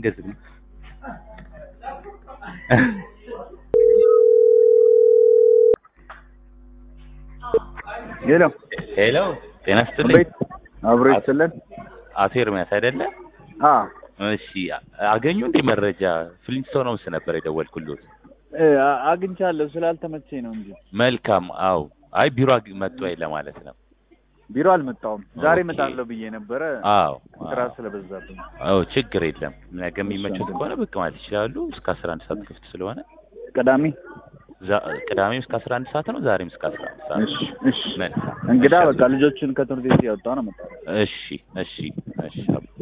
እንደዚህ ነው። ሄሎ ሄሎ ጤና ይስጥልኝ። ቤት አብሮ ይስጥልን። አቶ ኤርሚያስ አይደለ? አ እሺ አገኙ እንዴ መረጃ? ፍሊንስቶን ሆምስ ነበር የደወልኩሎት። እ አ- አግኝቻለሁ ስላልተመቸኝ ነው እንጂ መልካም። አው አይ ቢሮ አግ- መጡ ወይ ለማለት ነው። ቢሮ አልመጣሁም። ዛሬ ኦኬ። እመጣለሁ ብዬ ነበረ አዎ ስራ አዎ። ስለበዛብኝ። አዎ ችግር የለም። ነገ የሚመቹት ከሆነ ብቅ ማለት ይችላሉ። እስከ 11 ሰዓት ክፍት ስለሆነ ቅዳሜ ዛ- ቅዳሜም እስከ 11 ሰዓት ነው። ዛሬም እስከ 11 ሰዓት እሺ እሺ። መልካም። እንግዳ እሺ፣ በቃ ልጆቹን ከትምህርት ቤት ያወጣሁ ነው መጣሁ። እሺ እሺ እሺ